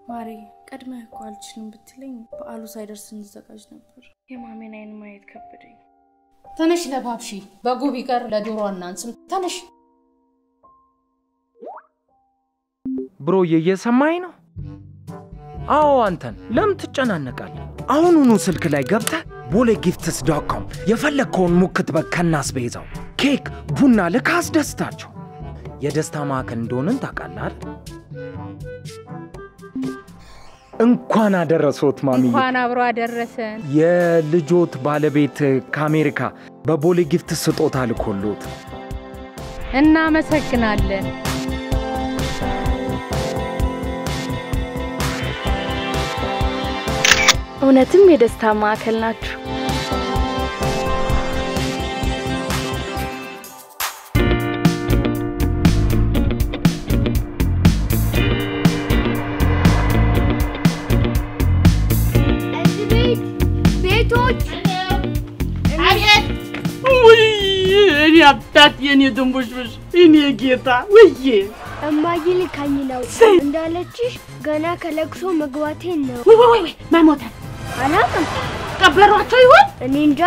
ማሬ ቀድመህ እኮ አልችልም ብትለኝ በዓሉ ሳይደርስ እንዘጋጅ ነበር። የማሜን አይን ማየት ከበደኝ። ተነሽ ለባብሺ በጉ ቢቀር ለዶሮ አናንስም። ተነሽ ብሮዬ እየሰማኝ ነው? አዎ አንተን ለምን ትጨናነቃለህ? አሁኑኑ ስልክ ላይ ገብተህ ቦሌ ጊፍትስ ዶት ኮም የፈለግከውን ሙክት በግ ከናስቤዛው ኬክ፣ ቡና ልክ አስደስታቸው። የደስታ ማዕከል እንደሆንን ታውቃለህ አይደል? እንኳን አደረሶት ማሚዬ። እንኳን አብሮ አደረሰን። የልጆት ባለቤት ከአሜሪካ በቦሌ ጊፍት ስጦታ ልኮሎት እናመሰግናለን። እውነትም የደስታ ማዕከል ናችሁ። እዚህ ቤት ቤቶች አቤት! ውይ እኔ አባት የኔ ድንቡሽቡሽ እኔ ጌታ ውዬ እማዬ ልካኝ ነው እንዳለችሽ ገና ከለቅሶ መግባቴን ነው። ወይ ወይ ወይ ማን ሞተ? አላውቅም፣ ቀበሯቸው ይሆን? እኔ እንጃ።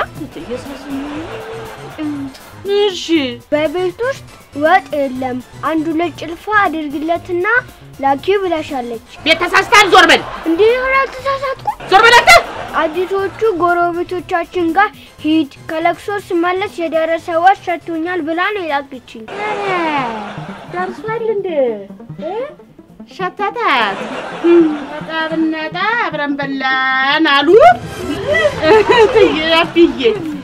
እሺ በቤት ውስጥ ወጥ የለም። አንድ ሁለት ጭልፋ አድርግለትና ላኪው ብላሻለች። ቤት ተሳስታል። ዞር በል እንዲህ ሆነ አልተሳሳትኩም። ዞር በል አንተ። አዲሶቹ ጎረቤቶቻችን ጋር ሂድ፣ ከለቅሶ ስመለስ የደረሰ ወጥ ሰጥቶኛል ብላ ነው የላከችኝ። ደርሷል እንደ ሸተታት ጠብነጣ አብረን በላን አሉ ትያፍዬ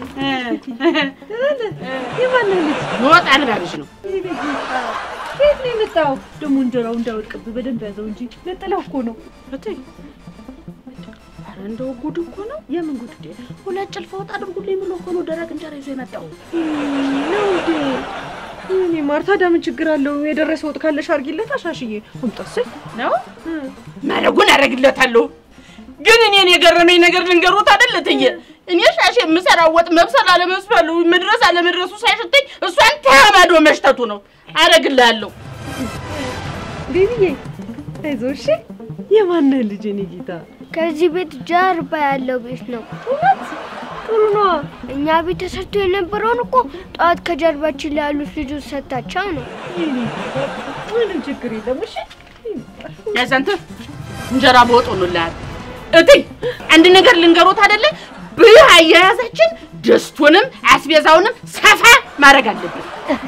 ወጥ አልባልሽ ነው ከየት ነው የመጣው? ደግሞ እንጀራው እንዳይወድቅብህ በደንብ ያዘው እንጂ ነጠላው እኮ ነው። እትይ ኧረ እንደው ጉድ እኮ ነው። የምን ጉድ እንዴ? ሁለት ጭልፋ ወጥ አድርጉልኝ ብሎ እኮ ነው ደረቅ እንጀራ ይዞ የመጣው። ነው እንዴ? እኔ ማርታ ዳምን ችግር አለው? የደረሰ ወጥ ካለሽ አድርጊለት አሻሽዬ። አምጣስ ነው ማረጉን አደርግለታለሁ። ግን እኔን የገረመኝ ነገር ልንገሮት አይደል እትዬ፣ እኔ ሻሽ የምሰራው ወጥ መብሰል አለመስፈሉ መድረስ አለመድረሱ ሳይሸተኝ እሷን ተማዶ መሽተቱ ነው። አደርግልሃለሁ። ቤቢዬ አይዞህ እሺ። የማንህ ልጅ እኔ ጌታ ከዚህ ቤት ጀርባ ያለው ቤት ነው። ጥሩ ነዋ። እኛ ቤት ተሰርቶ የነበረውን እኮ ጠዋት ከጀርባችን ላይ ያሉት ልጆች ሰታቸው ነው። የኔ ጌታ ምንም ችግር የለም እሺ። ያዛንተ እንጀራ በወጥ ሆኖልሃል። እትይ አንድ ነገር ልንገሮት አይደለ ብህ አያያዛችን ድስቱንም አስቤዛውንም ሰፋ ማድረግ አለብን።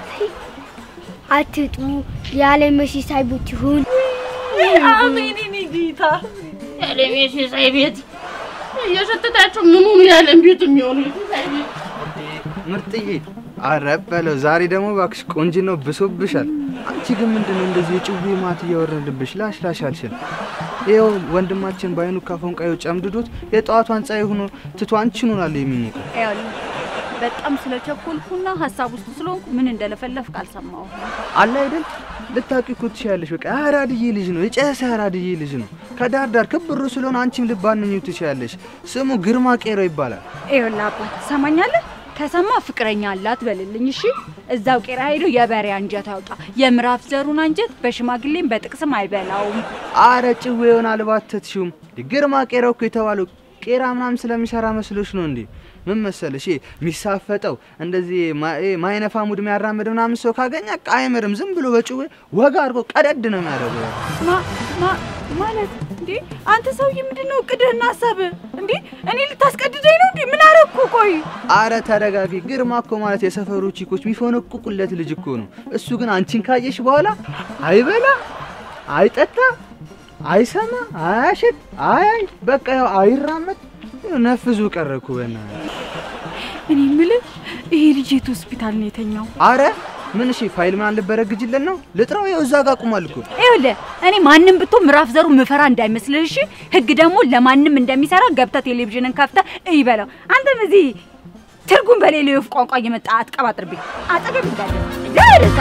አትጥሙ ያለ መሲሳይ ቤት ይሁን። አሜን የኔ ጌታ። ያለሜ ሲሳይ ቤት እየሸተታችሁ ምኑን ያለን ቤት የሚሆኑ የሲሳይ ቤት ምርጥዬ አረ በለው ዛሬ ደግሞ እባክሽ ቆንጆ ነው ብሶብሻል። አንቺ ግን ምንድነው እንደዚህ የጭዌ ማት እያወረድብሽ ላሽ ላሽ አልሽን? ይኸው ወንድማችን በአይኑ ካፎንቃዩ ጨምድዶት የጠዋቷን ፀሐይ ሆኖ ትቶ አንቺን ሆናለ የሚሞቀው። ይኸውልህ በጣም ስለቸኮልኩና ሀሳብ ውስጥ ስለሆንኩ ምን እንደለፈለፍክ አልሰማሁም። አለ አይደል ልታውቂ እኮ ትችያለሽ። በቃ አራድዬ ልጅ ነው የጨሰ አራድዬ ልጅ ነው። ከዳር ዳር ክብሩ ስለሆነ አንቺም ልባንኙ ትችያለሽ። ስሙ ግርማ ቄሮ ይባላል። ይኸውልህ አባት ትሰማኛለህ? ከሰማ ፍቅረኛ አላት በልልኝ እሺ። እዛው ቄራ ሄዶ የበሬ አንጀት ያውጣ። የምዕራፍ ዘሩን አንጀት በሽማግሌም በጥቅስም አይበላውም። አረ ጭዌ የሆነ አልባተትሽውም። ግርማ ቄሮ እኮ የተባለው ቄራ ምናምን ስለሚሰራ መስሎሽ ነው እንዴ? ምን መሰለሽ ይሄ የሚሳፈጠው እንደዚህ ማ- ይሄ ማይነፋ ሙድ የሚያራምድ ምናምን ሰው ካገኘ በቃ አይምርም። ዝም ብሎ በጭዌ ወጋ አድርጎ ቀደድ ነው የሚያደርገው። ማ ማ ማለት እንዴ? አንተ ሰውዬ ምንድን ነው እቅድህና ሀሳብህ? እንዴ እኔ ልታስቀድደኝ ነው እንዴ? ምን አረግኩ? ቆይ አረ ተረጋጊ። ግርማ እኮ ማለት የሰፈሩ ቺኮች የሚፎነቁቁለት ልጅ እኮ ነው። እሱ ግን አንቺን ካየሽ በኋላ አይበላ፣ አይጠጣ፣ አይሰማ፣ አያሽት፣ አያይ በቃ ያው አይራመድ ያው ነፍዙ ቀረ እኮ በእናትህ። እኔ የምልህ ይሄ ልጅ የት ሆስፒታል ነው የተኛው? አረ ምን እሺ ፋይል ምናምን ልበረግጅለት ነው? ልጥራው? ይኸው እዛ ጋር ቁሟል እኮ። ይኸውልህ እኔ ማንም ብቶ ምዕራፍ ዘሩ ምፈራ እንዳይመስልህ እሺ። ህግ ደግሞ ለማንም እንደሚሰራ ገብተህ ቴሌቪዥንን ከፍተህ እይ በለው። አንተም እዚህ ትርጉም በሌለው የወፍ ቋንቋ እየመጣ አትቀባጥርብኝ። አጠገብ እንዳለ ደረሳ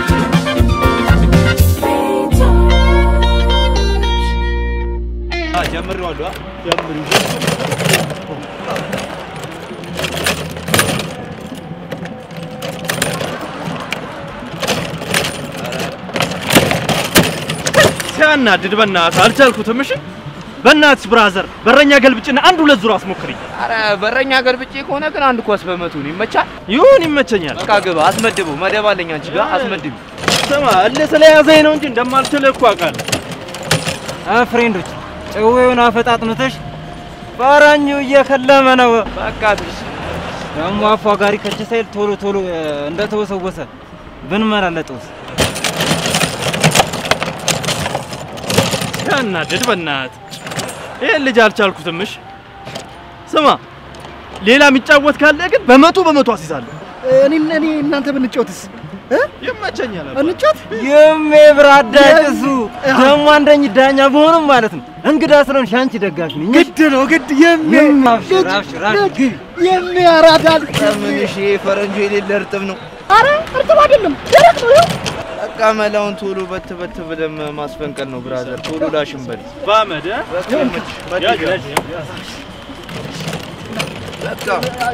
ጀምሬዋለሁ። ጀምሪ ሲያናድድ በእናትህ አልቻልኩትም። እሺ በእናትሽ ብራዘር በረኛ ገልብጭና አንድ ሁለት ዙር አስሞክሪኝ። አረ በረኛ ገልብጬ ከሆነ ግን አንድ ኳስ በመቶ ነው ይመቻል። ይሁን ይመቸኛል። በቃ ግባ፣ አስመድበው። መደብ አለኝ አንቺ ጋር አስመድብ። ስማ እልህ ስለያዘኝ ነው እንጂ እንደማልችል እኮ አውቃለሁ። ፍሬንዶች ጭዌውን አፈጣጥኑተሽ ፈረኙ እየከለመ ነው። በቃ ትሽ ደግሞ አፏጋሪ ከች ሳይል ቶሎ ቶሎ እ፣ እንደተወሰወሰ ብንመላለጠውስ? ሲያናድድ በእናትህ ይህን ልጅ አልቻልኩትም። እሺ ስማ ሌላ የሚጫወት ካለ ግን በመቶ በመቶ አስይዛለሁ። እኔ እኔ እናንተ ብንጫወትስ ይመቸኛል። እንጫወት? የሜ ብራዳ ጭሱ ደግሞ አንደኝ ዳኛ በሆንም ማለት ነው። እንግዳ ስለሆንሽ አንቺ ደጋፊ ነኝ። ግድ ነው ግድ የሜ አብሽር አብሽር አብሽር ግቢ። የሜ ያራዳል። ምን እሺ ፈረንጆ የሌለ እርጥብ ነው። አረ እርጥብ አይደለም ደረቅ ነው። ይኸው በቃ መላውን ቶሎ በት በት ብለም ማስፈንቀል ነው ብራዘር። ቶሎ ላሽን በል በአመድ እ? በቃ ይመችሽ። በት ያዝ ይገባ። ያዝ በቃ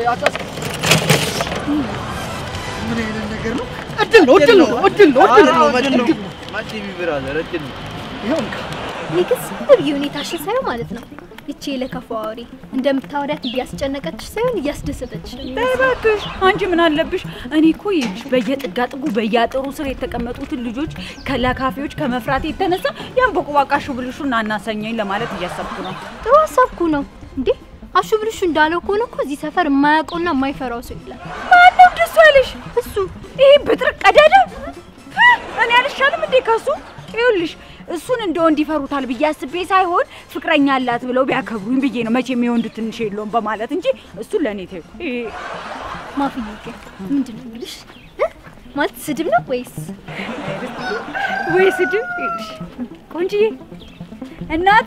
ምን አይነት ነገር ነው? እድል ነው እድል ነው እድል ነው እድል ነው እድል ነው። ማዲቢ ብራዘር እድል ነው። እኔ ግን ዝም ብዬ ሁኔታሽን ሳየው ማለት ነው ይቺ የለከፋ አውሪ እንደምታወሪያት እያስጨነቀችሽ ሳይሆን እያስደሰተችሽ ነው የሚመስለው። እባክሽ አንቺ ምን አለብሽ? እኔ እኮ ይልሽ በየጥጋ ጥጉ በየአጥሩ ስር የተቀመጡትን ልጆች ከለካፊዎች ከመፍራት የተነሳ ያን በቁባቃሹ ብልሹን አናሰኘኝ ለማለት እያሰብኩ ነው። ጥሩ ሀሳብ እኮ ነው እንዴ። አሹ ብልሹ እንዳለው ከሆነ እኮ እዚህ ሰፈር የማያውቀውና የማይፈራው ሰው የለም። ማነው ደሱ ያለሽ? እሱ ይሄ ብጥርቅ ቀዳዳ እኔ አልሻልም እንዴ ከሱ? ይኸውልሽ እሱን እንደ ወንድ ይፈሩታል ብዬ አስቤ ሳይሆን ፍቅረኛ አላት ብለው ቢያከብሩኝ ብዬ ነው። መቼም የወንዱ ትንሽ የለውም በማለት እንጂ እሱ ለእኔ ተይው። ይሄ ማፍዬ ግን ምንድን ነው የሚልሽ እ? ማለት ስድብ ነው ወይስ ወይ ስድብ? ይኸውልሽ ቆንጅዬ እናት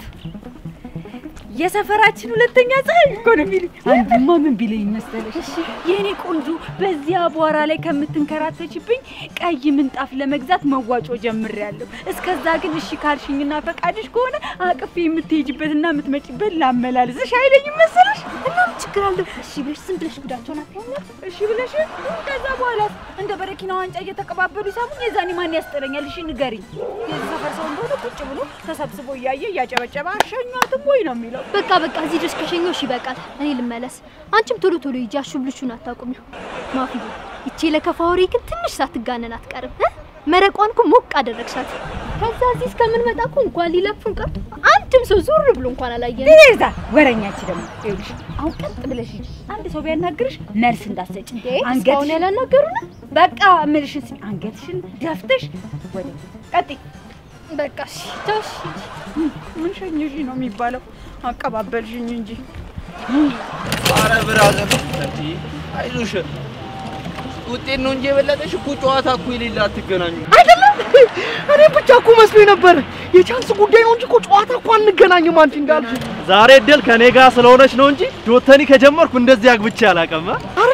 የሰፈራችን ሁለተኛ ፀሐይ እኮ ነው የሚልኝ። አንዱማ ምን ቢለኝ መሰለሽ? የእኔ ቆንጆ በዚህ አቧራ ላይ ከምትንከራተችብኝ ቀይ ምንጣፍ ለመግዛት መዋጮ ጀምሬያለሁ። እስከዛ ግን እሺ ካልሽኝና ፈቃድሽ ከሆነ አቅፌ የምትሄጅበትና የምትመጪበት ላመላልስሽ አይለኝም መሰለሽ? እና ምን ችግር አለው? እሺ ብለሽ ዝም ብለሽ ጉዳቸውን አታያለ እሺ ብለሽ ከዛ በኋላ እንደ በረኪና ዋንጫ እየተቀባበሉ ይሳሙኝ። የዛኔ ማን ያስጠረኛል? እሺ ንገሪኝ። የዚህ ሰፈር ሰው እንደሆነ ቁጭ ብሎ ተሰብስቦ እያየ እያጨበጨበ አሸኟትም ወይ ነው የሚለው። በቃ በቃ እዚህ ድረስ ከሸኘሁሽ ይበቃል። እኔ ልመለስ። አንቺም ቶሎ ቶሎ ሂጂ። አሹ ብልሹን አታውቁም። ማፍዬ ይቺ ለከፋ ወሬ ግን ትንሽ ሳትጋነን አትቀርም። እ? መረቋን እኮ ሞቅ አደረግሻት። ከዛ እዚህ እስከምንመጣ እኮ እንኳን ሊለፉን ቀርቶ አንድም ሰው ዞር ብሎ እንኳን አላየንም። ይዛ ወረኛች ደግሞ ይኸውልሽ፣ አሁን ቀጥ ብለሽ ሂጂ። አንድ ሰው ቢያናግርሽ መልስ እንዳትሰጪ። እስካሁን አንገትሽን ያላናገሩን በቃ እምልሽን ስሚ። አንገትሽን ደፍተሽ ወደ ቀጥይ። በቃ እሺ ተው እሺ። ምን ሸኝሽ ነው የሚባለው? አቀባበልሽኝ እንጂ አረ ብራዘር እንዴ አይዞሽ። ውጤት ነው እንጂ የበለጠሽ እኮ ጨዋታ እኮ የሌለ አትገናኙ። አይደለም እኔ ብቻ እኮ መስሎኝ ነበር። የቻንስ ጉዳይ ነው እንጂ እኮ ጨዋታ እኮ አንገናኝም። አንቺ እንዳልሽ ዛሬ እድል ከኔ ጋር ስለሆነች ነው እንጂ ጆተኒ ከጀመርኩ እንደዚህ አግብቼ አላውቅም።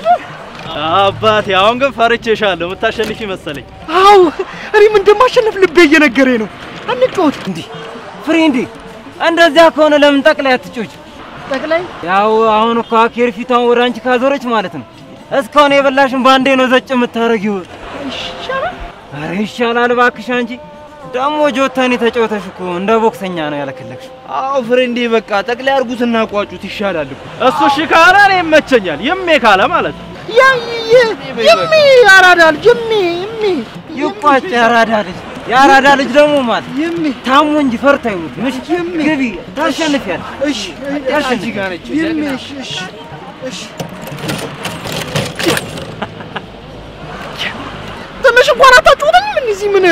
አባቴ አሁን ግን ፈርቼሻለሁ። የምታሸንፊ መሰለኝ። አው እኔም እንደማሸነፍ ልቤ እየነገረኝ ነው። አንጫወት እንዴ ፍሬንዴ፣ እንደዚያ ከሆነ ለምን ጠቅላይ አትጮች? ጠቅላይ ያው አሁን እኮ አኬር ፊቷን ወደ አንቺ ካዞረች ማለት ነው እስካሁን የበላሽን ባንዴ ነው ዘጭ የምታረጊው። ይሻላል። አረ ይሻላል እባክሽ። አንቺ ደግሞ ጆተኒ ተጫውተሽ እኮ እንደ ቦክሰኛ ነው ያለከለክሽ። አዎ ፍሬንዴ፣ በቃ ጠቅላይ አርጉትና ቋጩት ይሻላል እኮ። እሱ እሺ ካለ እኔ ይመቸኛል። የሜ ካለ ማለት ነው። ያ የሚ ያራዳ ልጅ የሚ የሚ ይቋጭ ያራዳ ልጅ የአራዳ ልጅ ደግሞ ማለት የሚ ታሞ እንጂ ፈርታ ይሙት። ምሽ ግቢ ታሸንፊያለሽ። እሺ አንቺ ጋር ነች የሚ ጀግና። እሺ እሺ እሺ ትንሽ እንኳን አታጫውተኝም? እዚህ ምን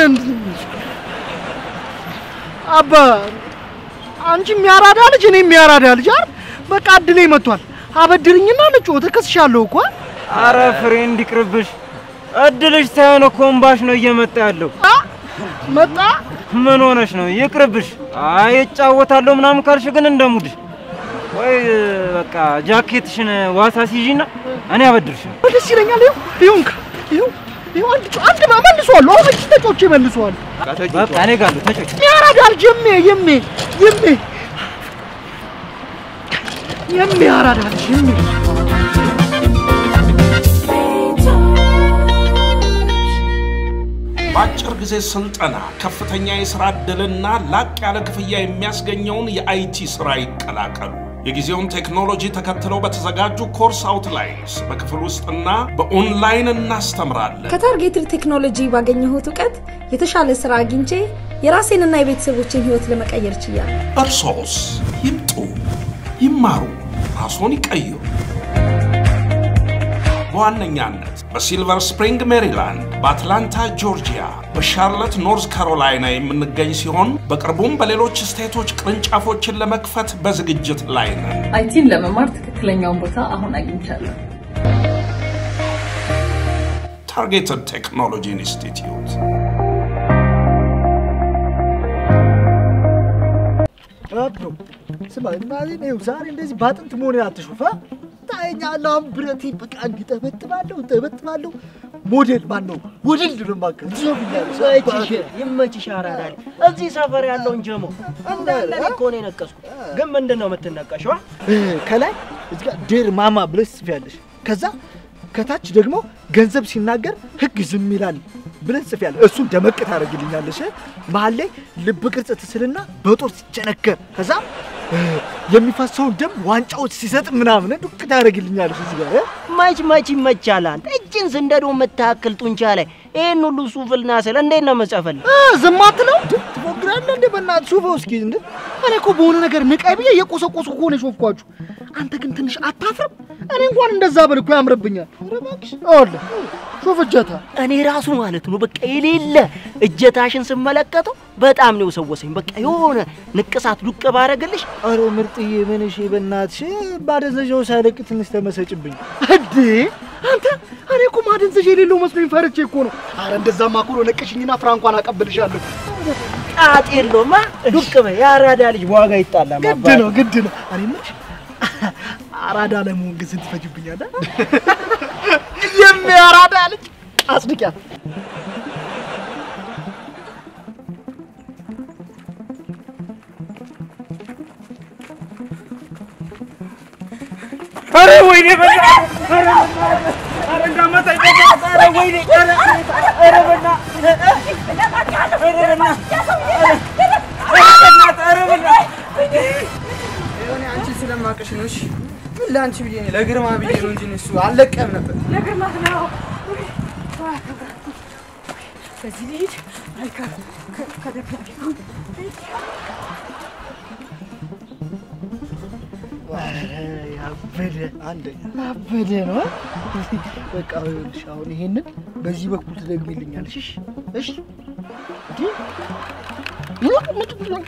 አባ አንቺ የሚያራዳ ልጅ እኔ የሚያራዳ ልጅ አይደል? በቃ እድሌ መጥቷል። አበድርኝና ልጫወት። እከስሻለሁ እኮ አረ ፍሬንድ ይቅርብሽ። እድልሽ ሳይሆን እኮ እምባሽ ነው እየመጣ ያለው። አ መጣ ምን ሆነሽ ነው? ይቅርብሽ። አይ እጫወታለሁ ምናምን ካልሽ ግን እንደሙድሽ ወይ በቃ ጃኬትሽን ዋሳ ሲይዥና እኔ አበድርሻለሁ። ደስ ይለኛል። ይኸው ይኸው እንካ ይኸው ይኸው አንድ ጨ- አንድ ማ- መልሷለሁ። አሁን እጅ ተጮቼ መልሷለሁ። በቃ እኔ ጋር ነው ተጮች። የሚያራዳ ልጅ የሜ የሜ የሜ የሚያራዳ ልጅ የሜ በአጭር ጊዜ ስልጠና ከፍተኛ የሥራ ዕድልና ላቅ ያለ ክፍያ የሚያስገኘውን የአይቲ ሥራ ይቀላቀሉ። የጊዜውን ቴክኖሎጂ ተከትለው በተዘጋጁ ኮርስ አውትላይንስ በክፍል ውስጥና በኦንላይን እናስተምራለን። ከታርጌትድ ቴክኖሎጂ ባገኘሁት እውቀት የተሻለ ስራ አግኝቼ የራሴንና የቤተሰቦችን ህይወት ለመቀየር ችያለሁ። እርሶስ ይምጡ፣ ይማሩ፣ ራስዎን ይቀይሩ። በዋነኛነት በሲልቨር ስፕሪንግ ሜሪላንድ፣ በአትላንታ ጆርጂያ፣ በሻርለት ኖርዝ ካሮላይና የምንገኝ ሲሆን በቅርቡም በሌሎች ስቴቶች ቅርንጫፎችን ለመክፈት በዝግጅት ላይ ነን። አይቲን ለመማር ትክክለኛውን ቦታ አሁን አግኝቻለሁ። ታርጌትድ ቴክኖሎጂ ኢንስቲትዩት አብሮ ስማ እናቴን ይኸው ዛሬ እንደዚህ በአጥንት መሆኔን አትሹፍ አ? ታየኛለህ አሁን ብረቴን በቃ እንዲጠበጥባለሁ ጠበጥባለሁ ሞዴል ማን ነው ወድል ነው ማከል ይመችሽ ይመችሽ አራዳል እዚህ ሰፈር ያለውን ጀሞ እንዳለ እኔ እኮ ነው የነቀስኩት። ግን ምንድን ነው የምትነቀሽው? ከላይ እዚህ ጋር ዴር ማማ ብለሽ ትጽፊያለሽ። ከዛ ከታች ደግሞ ገንዘብ ሲናገር ህግ ዝም ይላል ብለሽ ትጽፊያለሽ። እሱን ደመቅ ታደርግልኛለሽ። መሀል ላይ ልብ ቅርጽ ትስልና በጦር ሲቸነከር ከዛ እ፣ የሚፈሰውን ደም ዋንጫዎች ሲሰጥ ምናምን ዱቅ ታደርግልኛለሽ እዚህ ጋር እ? መች መች ይመቻል አንተ እጅን ስንደዶ የምታክል ጡንቻ ላይ ይህን ሁሉ ሱፍልና ስል እንዴት ነው መጸፈልህ? እ፣ ዝም አትለው ትፎግራለህ እንደ በእናትህ ሹፈው እስኪ እንደ እኔ እኮ በሆነ ነገር ንቃይ ብዬ የቆሰቆሱ እኮ ነው የሾፍኳችሁ። አንተ ግን ትንሽ አታፍርም? እኔ እንኳን እንደዛ ብል እኮ ያምርብኛል። ኧረ እባክሽ አለ ሾፍ እጀታ እኔ ራሱ ማለት ነው በቃ የሌለ እጀታሽን ስመለከተው በጣም ነው የሰወሰኝ። በቃ የሆነ ንቅሳት ዱቅ ባረግልሽ አረ ምርጥዬ ምን እሺ፣ በእናትሽ ባደንዘዣው ሳይለቅ ትንሽ ተመሰጭብኝ። እንዴ አንተ እኔ እኮ ማደንዘዣ የሌለው መስሎኝ ፈርቼ እኮ ነው። አረ እንደዛማ እኮ ነው ለቀሽኝና ፍራንኳን አቀብልሻለሁ። ጣጥ የለውማ ዱቅ በይ። የአራዳ ልጅ በዋጋ ይጣላል። ግድ ነው ግድ ነው። እኔ የምልሽ አራዳ ለመሆን ግን ስንት ትፈጅብኛለህ? የሚያራዳ ልጅ አጽድቂያት። ኧረ ወይኔ በእናትህ! ኧረ በእናትህ! ኧረ እንዳመጣኝ በእናትህ! ኧረ ወይኔ! ኧረ ኧረ በእናትህ! ኧረ በእናትህ! ኧረ በእናትህ! ኧረ በእናትህ! የሆነ አንቺን ስለማውቅሽ ነው። እሺ ምን ለአንቺ ብዬ ነው ለግርማ ብዬ ነው እንጂ እሱ አልለቀም ነበር። ለግርማ ነው። በዚህ ልሂድ አልካ ከደብዳቤ ኧረ ያበደ አንደኛ ያበደ ነው። በቃ ይኸውልሽ አሁን ይሄንን በዚህ በኩል ትደግሚልኛለሽ። እሺ እሺ እንዴ ይሁን ምንድን ነው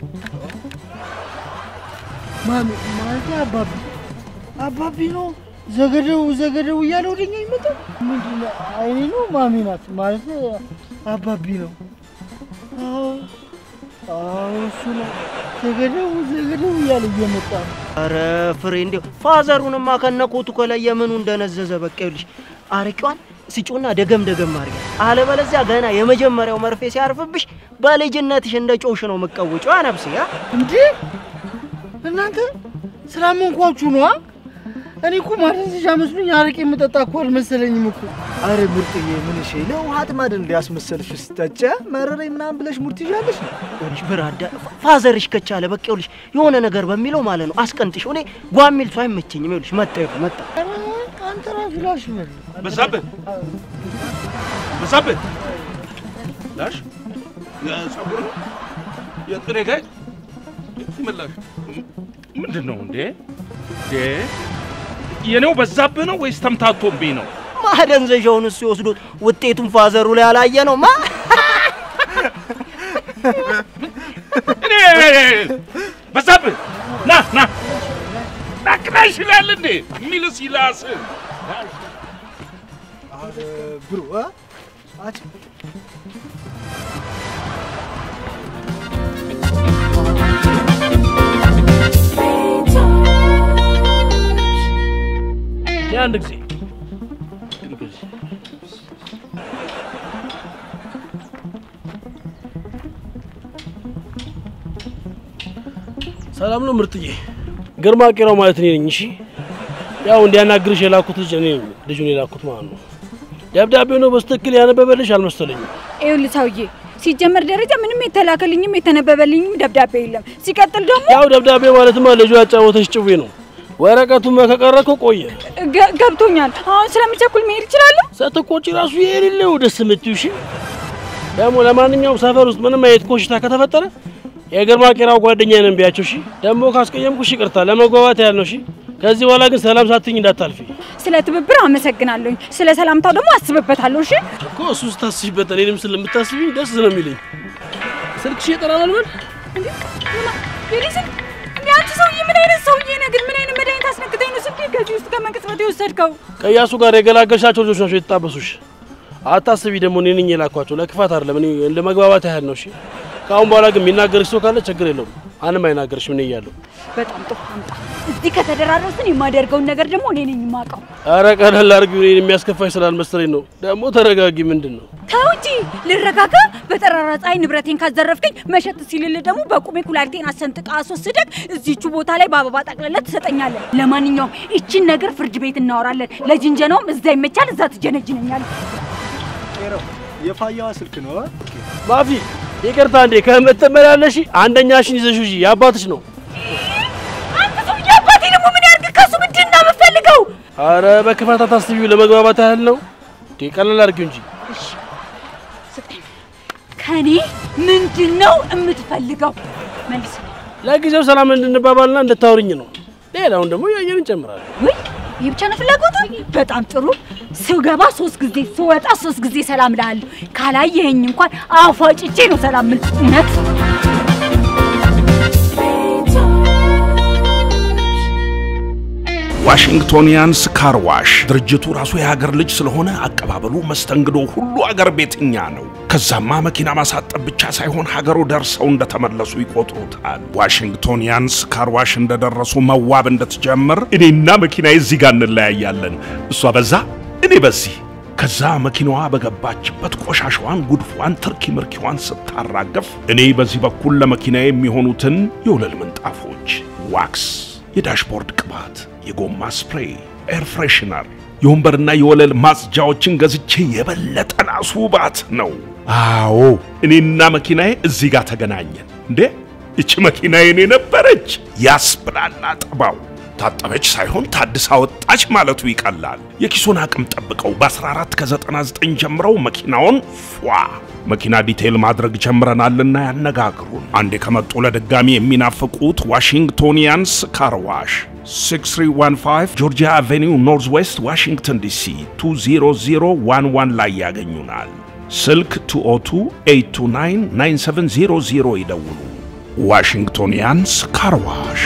ማሚ ማለት አባቢ አባቢ ነው ዘገደው ዘገደው እያለ ወደኛ ይመጣል። ምንድን ነው አይኔ ነው ማሚ ናት ማለት አባቢ ነው። አዎ አዎ እሱ ነው ዘገደው ዘገደው እያለ እየመጣ ነው። አረ ፍሬ እንዲያው ፋዘሩንማ ከነኮቱ ከላይ የምኑ እንደነዘዘ በቃ ይኸውልሽ አርቂዋን ስጩና ደገም ደገም አድርጊ። አለበለዚያ ገና የመጀመሪያው መርፌ ሲያርፍብሽ በልጅነትሽ እንደ ጮሽ ነው የምትቀውጪው። አነብስ ያ እንዴ እናንተ ስላመንኳችሁ ነዋ። እኔ እኮ ማደንዘዣ መስሎኝ አረቄ የምጠጣ እኮ አልመሰለኝም እኮ። አረ ምርጥዬ ምን እሺ ለውሃ ጥማድ እንዲያስመሰልሽ ስጠጨ መረረኝ ምናምን ብለሽ ሙድ ትይዣለሽ። ይኸውልሽ ብራዳ ፋዘርሽ ከቻለ በቃ ይኸውልሽ የሆነ ነገር በሚለው ማለት ነው አስቀንጥሽ። እኔ ጓሚል ሰው አይመቸኝም። ይኸውልሽ መጣ ይኸው መጣ ኧረ አንተ ራሱ ላሽ በል በዛብህ በዛብህ ላሽ ጸጉር የጥሬ ጋይ ይመላሽ ምንድን ነው እንዴ? እንዴ የኔው በዛብህ ነው ወይስ ተምታቶብኝ ነው? ማደንዘዣውን እሱ ወስዶት ውጤቱን ፋዘሩ ላይ አላየ ነው ማ እኔ በዛብህ ና ና ናቅናሽ ይላል እንዴ የሚልስ ይላስ አረ ብሮ አ አጭ አንድ ጊዜ ሰላም ነው ምርጥዬ። ግርማ ቄራው ማለት እኔ ነኝ። እሺ ያው እንዲያናግርሽ የላኩት ልጅ እኔ ነኝ፣ ልጁን የላኩት ማለት ነው። ደብዳቤው ነው በስትክክል ያነበበልሽ አልመሰለኝም። ይኸውልህ ሰውዬ፣ ሲጀመር ደረጃ ምንም የተላከልኝም የተነበበልኝም ደብዳቤ የለም። ሲቀጥል ደግሞ ያው ደብዳቤ ማለትማ ልጁ ያጫወተች ጭዌ ነው። ወረቀቱማ ከቀረ እኮ ቆየ። ገ- ገብቶኛል። አሁን ስለምቸኩል መሄድ እችላለሁ? ስትቆጪ ራሱ የሌለው ደስ የምትይው እሺ። ደግሞ ለማንኛውም ሰፈር ውስጥ ምንም አይነት ኮሽታ ከተፈጠረ የግርማ ቄራው ጓደኛ ነን ቢያቸው። እሺ ደግሞ ካስቀየምኩሽ ይቅርታ፣ ለመግባባት ያህል ነው። እሺ ከዚህ በኋላ ግን ሰላም ሳትኝ እንዳታልፊ ስለ ትብብር አመሰግናለሁኝ። ስለ ሰላምታው ደግሞ አስብበታለሁ። እሺ እኮ እሱ ስታስቢበት እኔንም ስለምታስቢኝ ደስ ነው የሚለኝ። ስልክሽ የጠራናል በል የኔ ስልክ እንዴ! አንተ ሰውዬ ምን አይነት ሰውዬ ነህ ግን? ምን አይነት መድኃኒት አስነክተኝ ነው ስልኬን ከዚህ ውስጥ ከመንቅጽበት የወሰድከው? ከእያሱ ጋር የገላገልሻቸው ልጆች ናቸው የተጣበሱሽ። አታስቢ፣ ደግሞ እኔ ነኝ የላኳቸው። ለክፋት አይደለም፣ እኔ ለመግባባት ያህል ነው። እሺ ከአሁን በኋላ ግን የሚናገርሽ ሰው ካለ ችግር የለውም። አንም አይናገርሽ ምን እያለሁ በጣም ጥሩ አምጣ። እዚህ ከተደራረስን የማደርገውን ነገር ደግሞ እኔ ነኝ የማውቀው። አረ ቀለል አድርጊው። እኔን የሚያስከፋሽ ስላልመሰለኝ ነው። ደግሞ ተረጋጊ። ምንድን ነው ተው እንጂ ልረጋጋ። በጠራራ ፀሐይ ንብረቴን ካዘረፍከኝ መሸጥ ሲልል ደግሞ በቁሜ ኩላሊቴን አሰንጥቃ አስወስደህ እዚቹ ቦታ ላይ በአበባ ጠቅልለህ ትሰጠኛለህ። ለማንኛውም ይቺን ነገር ፍርድ ቤት እናወራለን። ለጅንጀናውም እዛ ይመቻል፣ እዛ ትጀነጅነኛለህ። የፋያዋ ስልክ ነው። ማፊ ይቅርታ እንዴ ከምትመላለሽ አንደኛሽን ይዘሽ ሂጂ። የአባትሽ ነው። አንተ ሰውዬ አባቴ ደግሞ ምን ያድርግ? ከሱ ምንድን ነው የምትፈልገው? አረ በክፋት አታስቢው። ለመግባባት ያህል ነው። እንዴ ቀለል አድርጊው እንጂ ከኔ ምንድን ነው የምትፈልገው? መልስ። ለጊዜው ሰላም እንድንባባልና እንድታወሪኝ ነው። ሌላውን ደግሞ ያየን እንጨምራለን። ውይ ይህ ብቻ ነው ፍላጎቱ? በጣም ጥሩ። ስገባ ሶስት ጊዜ ስወጣ ሶስት ጊዜ ሰላም እልሃለሁ። ካላየኸኝ እንኳን አፏጭቼ ነው ሰላም የምልህ። እውነት ዋሽንግቶኒያንስ ካር ዋሽ ድርጅቱ ራሱ የሀገር ልጅ ስለሆነ አቀባበሉ፣ መስተንግዶ ሁሉ አገር ቤትኛ ነው። ከዛማ መኪና ማሳጠብ ብቻ ሳይሆን ሀገሩ ደርሰው እንደተመለሱ ይቆጥሩታል። ዋሽንግቶኒያንስ ካር ዋሽ እንደደረሱ መዋብ እንድትጀምር እኔና መኪናዬ እዚህ ጋር እንለያያለን። እሷ በዛ እኔ በዚህ ከዛ መኪናዋ በገባችበት ቆሻሻዋን፣ ጉድፏን፣ ትርኪ ምርኪዋን ስታራገፍ እኔ በዚህ በኩል ለመኪና የሚሆኑትን የወለል ምንጣፎች፣ ዋክስ፣ የዳሽቦርድ ቅባት፣ የጎማ ስፕሬይ፣ ኤር ፍሬሽነር፣ የወንበርና የወለል ማጽጃዎችን ገዝቼ የበለጠ ላስውባት ነው። አዎ እኔና መኪናዬ እዚህ ጋር ተገናኘን። እንዴ እቺ መኪና የኔ ነበረች ያስብላል አጠባው። ታጠበች ሳይሆን ታድሳ ወጣች ማለቱ ይቀላል። የኪሶን አቅም ጠብቀው በ14 ከ99 ጀምረው መኪናውን ፏ መኪና ዲቴይል ማድረግ ጀምረናልና ያነጋግሩን። አንዴ ከመጡ ለድጋሚ የሚናፍቁት ዋሽንግቶኒያንስ ካርዋሽ 6315 ጆርጂያ አቬኒው ኖርዝ ዌስት ዋሽንግተን ዲሲ 20011 ላይ ያገኙናል። ስልክ 202-829-9700 ይደውሉ። ዋሽንግቶኒያንስ ካርዋሽ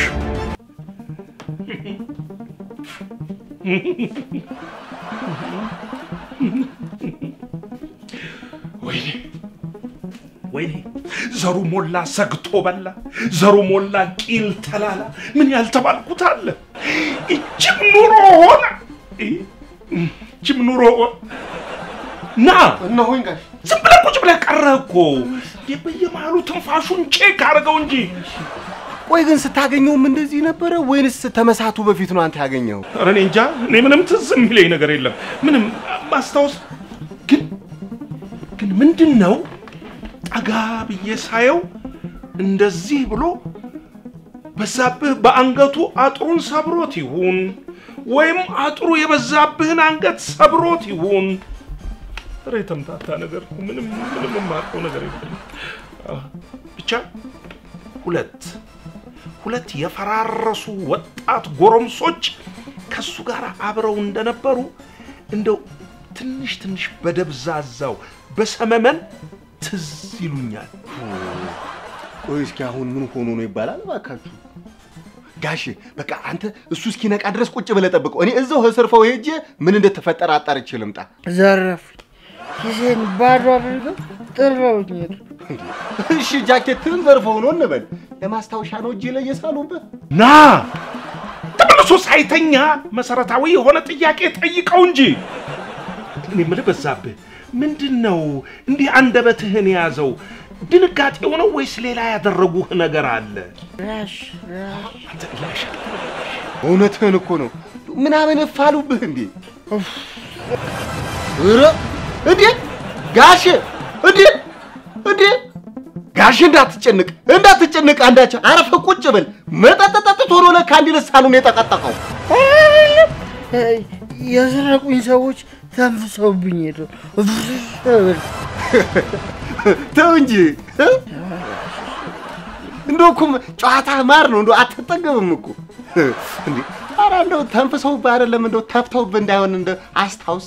ወይኔ ወይኔ ዘሩ ሞላ ሰግቶ በላ፣ ዘሩ ሞላ ቂል ተላላ። ምን ያልተባልኩት አለ? እጅም ኑሮ ሆነ፣ እጅም ኑሮ ሆነ። ና እነሆኝ ጋሽ ዝም ብለህ ቁጭ ብለህ ቀረህ እኮ። እንዴ በየመሃሉ ትንፋሹን ቼክ አድርገው እንጂ። ቆይ ግን ስታገኘውም እንደዚህ ነበረ ወይንስ ተመሳቱ በፊት ነው አንተ ያገኘው? ኧረ እኔ እንጃ። እኔ ምንም ትዝ የሚለኝ ነገር የለም። ምንም ማስታወስ ግን ግን ምንድን ነው ጠጋ ብዬ ሳየው እንደዚህ ብሎ በዛብህ በአንገቱ አጥሩን ሰብሮት ይሁን ወይም አጥሩ የበዛብህን አንገት ሰብሮት ይሁን ኧረ የተምታታ ነገር ነው። ምንም ምንም የማውቀው ነገር የለም። አዎ፣ ብቻ ሁለት ሁለት የፈራረሱ ወጣት ጎረምሶች ከሱ ጋር አብረው እንደነበሩ እንደው ትንሽ ትንሽ በደብዛዛው በሰመመን ትዝ ይሉኛል። ቆይ እስኪ አሁን ምን ሆኖ ነው ይባላል? እባካችሁ ጋሼ በቃ አንተ እሱ እስኪነቃ ድረስ ቁጭ ብለህ ጠብቀው። እኔ እዛው ከስርፈው ሄጄ ምን እንደተፈጠረ አጣርቼ ልምጣ። ዘረፍ ኪሴን ባዶ አድርገው ጥለውኝ ሄዱ። እሺ ጃኬትህን ዘርፈው ነው እንበል። ለማስታወሻ ነው እጄ ላይ የሳሉብህ። ና ተመልሶ ሳይተኛ መሰረታዊ የሆነ ጥያቄ ጠይቀው እንጂ። እኔ የምልህ በዛብህ ምንድን ነው እንዲህ አንደበትህን የያዘው? ድንጋጤው ነው ወይስ ሌላ ያደረጉህ ነገር አለ? ራሽ ራሽ እውነትህን እኮ ነው። ምናምን እፋሉብህ እንዴ? ኧረ እንዴ ጋሼ እንዴ እንዴ ጋሼ እንዳትጨንቅ እንዳትጨንቅ አንዳች አረፈ ቁጭ ብል መጠጥ ጠጥቶ ነው ለካ እንዲህ ልሳኑን የጠቀጠቀው የሰረቁኝ ሰዎች ተንፍሰውብኝ ሄዱ። ተው እንጂ እንደው እኮ ጨዋታ ማር ነው እንደው አትጠገብም እኮ እንዴ ኧረ እንደው ተንፍሰውብህ አይደለም እንደው ተፍተውብህ እንዳይሆን እንደው አስታውስ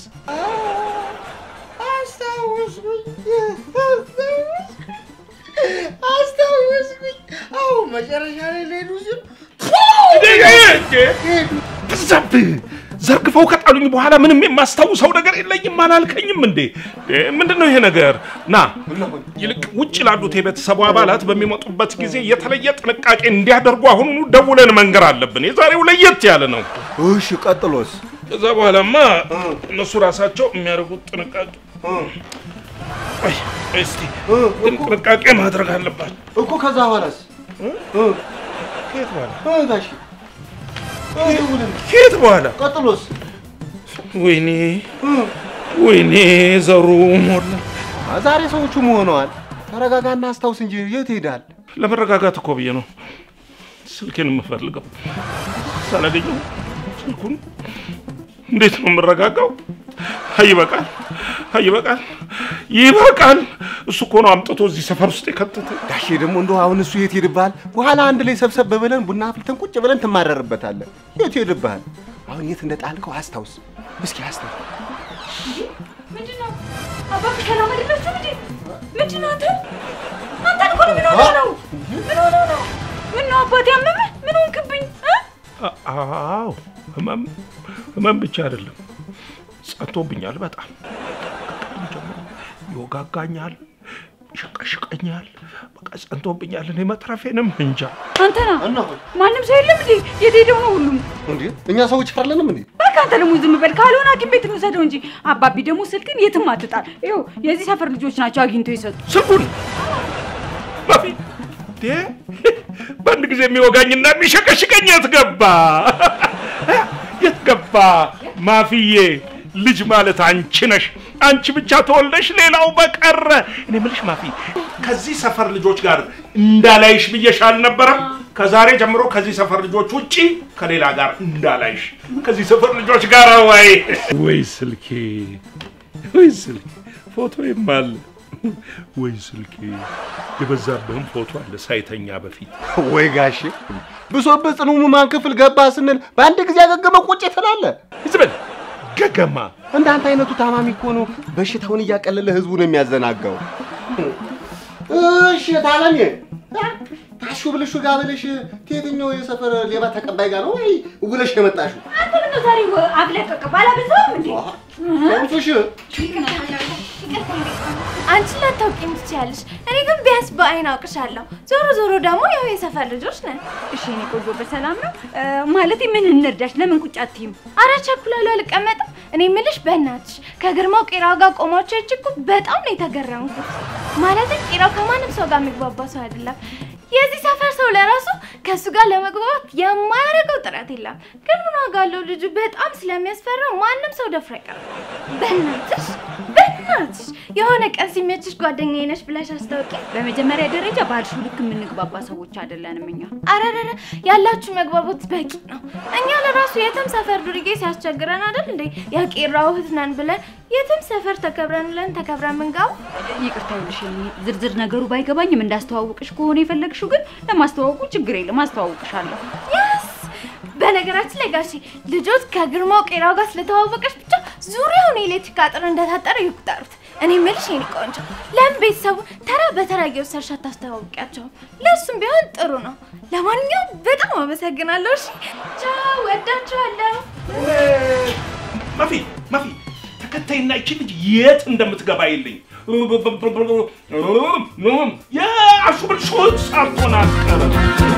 አስታወስኩኝ። አዎ መጨረሻ ላይ ሊሄዱ ሲሉ በዛብህ ዘርግፈው ከጣሉኝ በኋላ ምንም የማስታውሰው ነገር የለኝም አላልከኝም እንዴ? ምንድን ነው ይሄ ነገር? ና ይልቅ ውጭ ላሉት የቤተሰቡ አባላት በሚመጡበት ጊዜ የተለየ ጥንቃቄ እንዲያደርጉ አሁኑኑ ደውለን መንገር አለብን። የዛሬው ለየት ያለ ነው። እሺ፣ ቀጥሎስ? ከዛ በኋላማ እነሱ ራሳቸው የሚያደርጉት ጥንቃቄ ቆይ እስቲ ግን ጥንቃቄ ማድረግ አለባቸው እኮ። ከዛ በኋላስ ከየት በኋላ ጋሼ ከየት በኋላ ቀጥሎስ? ወይኔ ወይኔ ዘሩ ሞላ። ዛሬ ሰዎቹ መሆነዋል። ተረጋጋና አስታውስ እንጂ የት ይሄዳል? ለመረጋጋት እኮ ብዬ ነው ስልኬን የምፈልገው። ሳላገኘው ስልኩን እንዴት ነው የምረጋጋው? አይ ይበቃል፣ አይ ይበቃል፣ ይበቃል። እሱ እኮ ነው አምጥቶ እዚህ ሰፈር ውስጥ የከተተ። ጋሼ ደግሞ እንደው አሁን እሱ የት ሄድብሃል? በኋላ አንድ ላይ ሰብሰብ ብለን ቡና አፍልተን ቁጭ ብለን ትማረርበታለህ። የት ሄድብሃል? አሁን የት እንደጣልከው አስታውስ እስኪ አስታውስ። ምንድን ነው አባቢ ሰላም አይደላችሁም እንዴ? ምንድን ነው አንተ አንተ እኮ ነው ምን ሆነህ ነው? ምን ሆነህ ነው? ምን ነው አባቴ አመመህ? ምን ሆንክብኝ? እ? አዎ ህመም ህመም ብቻ አይደለም ጸጥቶብኛል። በጣም ከቀድሞ ጀምሮ ይወጋጋኛል፣ ይሸቀሽቀኛል። በቃ ጸንቶብኛል። እኔ መትረፌንም እንጃ። አንተና ማንም ሰው የለም እንዴ? የት ሄደው ነው ሁሉም? እንዴ እኛ ሰዎች አይደለንም እንዴ? በቃ አንተ ደግሞ ዝም በል። ካልሆነ ሐኪም ቤት እንውሰደው እንጂ አባቢ ደግሞ ስልክን የትም አትጣል። ይኸው የዚህ ሰፈር ልጆች ናቸው አግኝተው የሰጡ ስልኩን ባቢ ዴ በአንድ ጊዜ የሚወጋኝና የሚሸቀሽቀኝ የት ገባ? የት ገባ? ማፍዬ ልጅ ማለት አንቺ ነሽ። አንቺ ብቻ ተወልደሽ ሌላው በቀረ። እኔ የምልሽ ማፊ፣ ከዚህ ሰፈር ልጆች ጋር እንዳላይሽ ብዬሽ አልነበረም? ከዛሬ ጀምሮ ከዚህ ሰፈር ልጆች ውጪ ከሌላ ጋር እንዳላይሽ። ከዚህ ሰፈር ልጆች ጋር ወይ ወይ ስልኬ ወይ ስልኬ ፎቶዬም አለ ወይ ስልኬ የበዛብህም ፎቶ አለ ሳይተኛ በፊት ወይ ጋሼ ብሶብህ ጽኑ ሕሙማን ክፍል ገባ ስንል በአንድ ጊዜ ያገገመ ቁጭ ትላለህ። ዝም ገገማ እንዳንተ አይነቱ ታማሚ እኮ ነው በሽታውን እያቀለለ ህዝቡን የሚያዘናጋው። እሺ ታለሜ ታሹ ብልሹ ጋር ብለሽ ከየትኛው የሰፈር ሌባ ተቀባይ ጋር ነው ወይ ውለሽ የመጣሽው? አንተ ምን ነው ዛሬ አብለቀቅ ባላበዛውም እንዴ? ሰምቶሽ አንቺ ላታውቂኝ ትችያለሽ፣ እኔ ግን ቢያንስ በአይን አውቅሻለሁ። ዞሮ ዞሮ ደግሞ ያው የሰፈር ልጆች ነን። እሺ እኔ ቆንጆ በሰላም ነው ማለቴ ምን እንርዳሽ? ለምን ቁጭ አትይም? አረ ቸኩላለሁ፣ አልቀመጥም። እኔ የምልሽ በእናትሽ ከግርማው ቄራው ጋር ቆማችሁ እጅ እኮ በጣም ነው የተገረምኩት። ማለት ቄራው ከማንም ሰው ጋር የሚግባባ ሰው አይደለም። የዚህ ሰፈር ሰው ለራሱ ከእሱ ጋር ለመግባባት የማያደርገው ጥረት የለም። ግን ምን ዋጋ አለው? ልጁ በጣም ስለሚያስፈራው ማንም ሰው ደፍሮ አይቀርም። በእናትሽ በእናትሽ የሆነ ቀን ሲመችሽ ጓደኛዬ ነሽ ብለሽ አስታውቂ። በመጀመሪያ ደረጃ ባልሽው ልክ የምንግባባ ሰዎች አይደለንም እኛ። አረረረ ያላችሁ መግባባት በቂ ነው። እኛ ለራሱ የትም ሰፈር ዱርዬ ሲያስቸግረን አይደል እንዴ የቄራው እህት ነን ብለን የትም ሰፈር ተከብረን ብለን ተከብረን ምንገባ። ይቅርታ ይኸውልሽ፣ ዝርዝር ነገሩ ባይገባኝም እንዳስተዋውቅሽ ከሆነ የፈለግሽው ግን ለማስተዋወቁ ችግር የለም አስተዋውቅሻለሁ። ያስ በነገራችን ላይ ጋሼ ልጆች ከግርማው ቄራው ጋር ስለተዋወቀች ብቻ ዙሪያውን የኤሌክትሪክ አጥር እንደታጠረ ይቁጠሩት። እኔ የምልሽ የኔ ቆንጆ ለምን ቤተሰቡ ተራ በተራ እየወሰድሽ አታስተዋውቂያቸውም? ለእሱም ቢሆን ጥሩ ነው። ለማንኛውም በጣም አመሰግናለሁ። እሺ ቻው፣ ወዳችኋለሁ። ማፊ ማፊ ተከታይና ይቺ ልጅ የት እንደምትገባ የለኝ የአሹብልሾት ሳትሆን አትቀርም።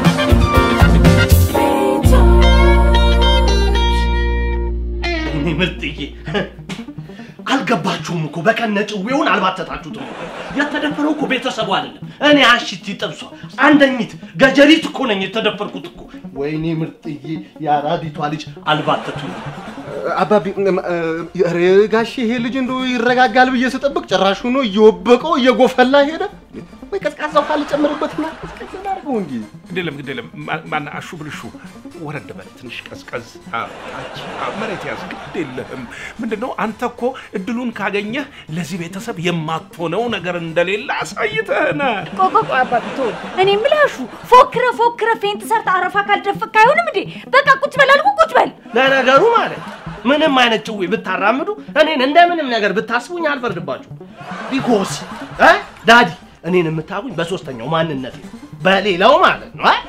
እኔ ምርጥዬ አልገባችሁም እኮ በቀነ ጭዌውን አልባተታችሁትም። የተደፈረው እኮ ቤተሰቡ አይደለም፣ እኔ አሽቲ ጥብሷ አንደኝት ገጀሪት እኮ ነኝ የተደፈርኩት እኮ። ወይኔ ምርጥዬ የአራዲቷ ልጅ አልባተቱኝ። አባቢ ኧረ ጋሼ ይሄ ልጅ እንደው ይረጋጋል ብዬ ስጠብቅ ጭራሹ ነው እየወበቀው እየጎፈላ ሄደ። ወይ ቀዝቃዛ ውሃ ልጨምርበትና ቀዝቀዝ ላድርገው እንጂ። ግድ የለም ግድ የለም። ማ- ማን አሹ ብልሹ ወረድ በል ትንሽ ቀዝቀዝ አዎ፣ ታች አዎ፣ መሬት ያዝ። ግድ የለህም። ምንድን ነው አንተ እኮ እድሉን ካገኘህ ለዚህ ቤተሰብ የማትሆነው ነገር እንደሌለ አሳይተህናል። ቆይ ቆይ ቆይ አባቢ ተው። እኔ የምላሹ ፎክረ ፎክረ ፌንት ሰርተ አረፋ ካልደፈክ አይሆንም እንዴ? በቃ ቁጭ በል አልኩህ፣ ቁጭ በል። ለነገሩ ማለት ምንም አይነት ጭዌ ብታራምዱ እኔን እንደምንም ነገር ብታስቡኝ አልፈርድባችሁ። ቢኮስ ዳዲ እኔን የምታውቁኝ በሶስተኛው ማንነት ነው፣ በሌላው ማለት ነው። አ?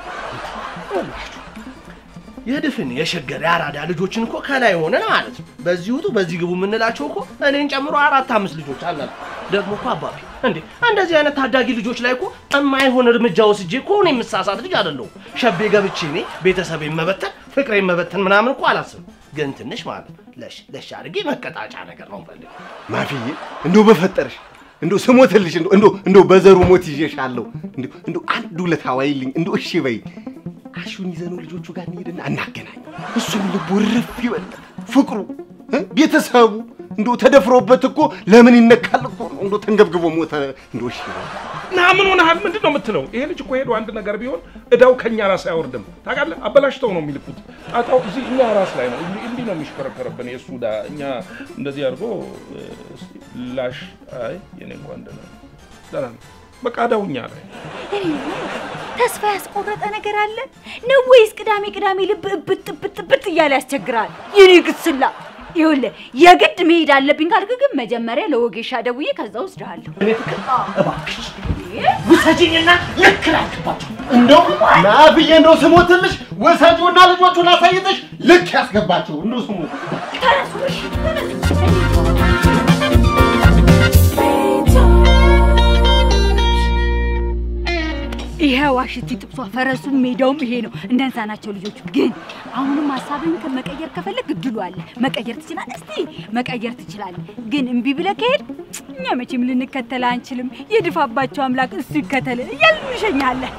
የድፍን የሸገር የአራዳ ልጆችን እኮ ከላይ ሆነን ማለት ነው በዚህ ውጡ በዚህ ግቡ የምንላቸው እኮ እኔን ጨምሮ አራት አምስት ልጆች አላሉ። ደግሞ እኮ አባቢ እንዴ እንደዚህ አይነት ታዳጊ ልጆች ላይ እኮ የማይሆን እርምጃ ወስጄ እኮ እኔ የምሳሳት ልጅ አይደለሁም። ሸቤ ገብቼ እኔ ቤተሰቤን መበተን ፍቅሬን መበተን ምናምን እኮ አላስብም። ግን ትንሽ ማለት ነው ለሽ ለሽ አድርጌ መቀጣጫ ነገር ነው ፈልግ ማፊዬ እንደው በፈጠርሽ እንደው ስሞትልሽ እንደው እንደው እንደው በዘሩ ሞት ይዤሻለሁ። እንደው እንደው አንድ ውለታ ዋይልኝ እንደው እሺ በይ። አሹን ይዘነው ልጆቹ ጋር እንሄድና እናገናኝ። እሱም ልቡ ርፍ ይበል ፍቅሩ እ? ቤተሰቡ እንደው ተደፍሮበት እኮ ለምን ይነካል እኮ ነው። እንደው ተንገብግቦ ሞተ። እንደው እሺ በይ። ና ምን ሆነሃል? ምንድን ነው የምትለው? ይሄ ልጅ እኮ ሄዶ አንድ ነገር ቢሆን እዳው ከኛ ራስ አይወርድም። ታውቃለህ፣ አበላሽተው ነው የሚልኩት። ጣጣው እዚህ እኛ ራስ ላይ ነው። እንዲህ እንዲህ ነው የሚሽከረከረብን የእሱ እዳ። እኛ እንደዚህ አድርጎ እ፣ እስኪ ላሽ። አይ የኔ እንኳን ደህና ነው፣ ደህና ነው። በቃ እዳው እኛ ላይ እኔ የምለው ተስፋ ያስቆረጠ ነገር አለ ነው ወይስ ቅዳሜ ቅዳሜ ልብ እብጥ እብጥ እብጥ እያለ ያስቸግራል? የኔ ግስላ ይኸውልህ የግድ መሄድ አለብኝ ካልክ ግን መጀመሪያ ለወጌሻ ደውዬ ከዛ ወስድሃለሁ። እኔ ፍቅር እባክሽ ውሰጂኝና ልክ ላድርግባቸው። እንደው ና ብዬ እንደው ስሞትልሽ ወሰጂውና ልጆቹን አሳይተሽ ልክ ያስገባቸው እንደው ስሞት ይሄ ዋሽቲ ጥብሷ ፈረሱም ሜዳውም ይሄ ነው። እንደንሳ ናቸው ልጆቹ። ግን አሁንም ሀሳብህን ከመቀየር ከፈለግ እድሉ አለ። መቀየር ትችላለህ። እስቲ መቀየር ትችላለህ። ግን እምቢ ብለህ ከሄድ እኛ መቼም ልንከተልህ አንችልም። የድፋባቸው አምላክ እሱ ይከተል እያልን እንሸኛለን።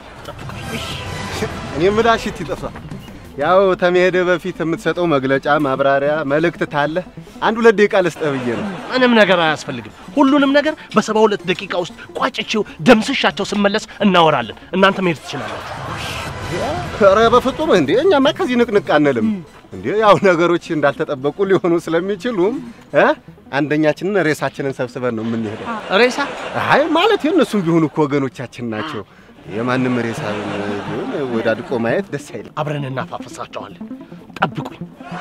እኔ የምልህ እሺ ይጠፋ ያው ተመሄደ በፊት የምትሰጠው መግለጫ ማብራሪያ መልእክት ታለ አንድ ሁለት ደቂቃ ልስጥህ ብዬ ነው። ምንም ነገር አያስፈልግም። ሁሉንም ነገር በሰባ ሁለት ደቂቃ ውስጥ ቋጭቼው ደምስሻቸው ስመለስ እናወራለን። እናንተ መሄድ ትችላላችሁ። ኧረ በፍጹም እንዴ! እኛማ ከዚህ ንቅንቅ አንልም እንዴ። ያው ነገሮች እንዳልተጠበቁ ሊሆኑ ስለሚችሉም እ አንደኛችንን ሬሳችንን ሰብስበን ነው የምንሄደው። ሬሳ? አይ ማለት የእነሱም ቢሆኑ እኮ ወገኖቻችን ናቸው። የማንም ሬሳ ቢሆን ወዳድቆ ማየት ደስ አይልም። አብረን እናፋፍሳቸዋለን። ጠብቁኝ።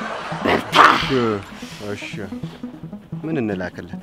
እሺ፣ ምን እንላክለት?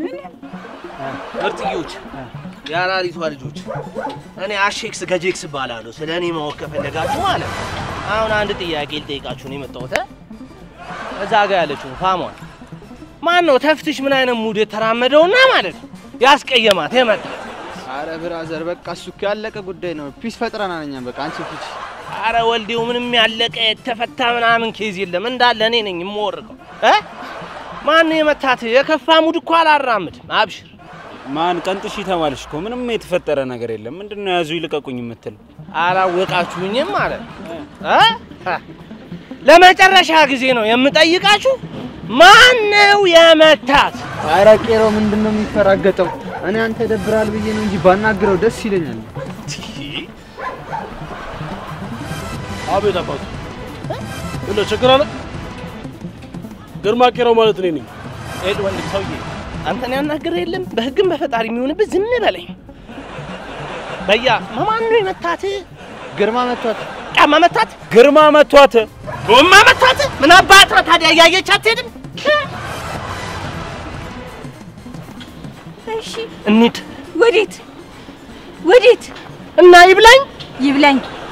ምርጥዮች፣ የአራሪቷ ልጆች፣ እኔ አሼክስ ገጄክስ እባላለሁ። ስለ እኔ ማወቅ ከፈለጋችሁ ማለት ነው። አሁን አንድ ጥያቄ ልጠይቃችሁ ነው የመጣሁት። እ? እዛ ጋ ያለችው ፋሟን ማን ነው ተፍትሽ ምን አይነት ሙድ የተራመደውና ማለት ነው ያስቀየማት የመጣ አረ ብራዘር በቃ እሱ እኮ ያለቀ ጉዳይ ነው። ፒስ ፈጥረናል እኛም በቃ አንቺ ፊች አረ ወልዴው ምንም ያለቀ የተፈታ ምናምን ኬዝ የለም። እንዳለ እኔ ነኝ የምወርቀው። እ? ማን ነው የመታት? የከፋ ሙድ እኮ አላራምድም። አብሽር ማን ቀንጥሽ ተባልሽ እኮ ምንም የተፈጠረ ነገር የለም። ምንድን ነው ያዙ ይልቀቁኝ የምትል? አላወቃችሁኝም ማለት ነው እ? ሀ። ለመጨረሻ ጊዜ ነው የምጠይቃችሁ፣ ማን ነው የመታት? አረ ቄሮ ምንድን ነው የሚፈራገጠው? እኔ አንተ ደብራል ብዬ ነው እንጂ ባናግረው ደስ ይለኛል። አቤት አባቱ እንደ ችግር አለ? ግርማ ቄራው ማለት እኔ ነኝ። ሄድ ወንድም ሰውዬ፣ አንተን ያናገረ የለም በህግም በፈጣሪ የሚሆንብህ ዝም በለኝ። በያ ማን ነው የመታት? ግርማ መቷት። ጫማ መታት? ግርማ መቷት። ጎማ መታት? ምን አባት ነው ታዲያ እያየች አትሄድም? እሺ እንሂድ። ወዴት ወዴት? እና ይብላኝ ይብላኝ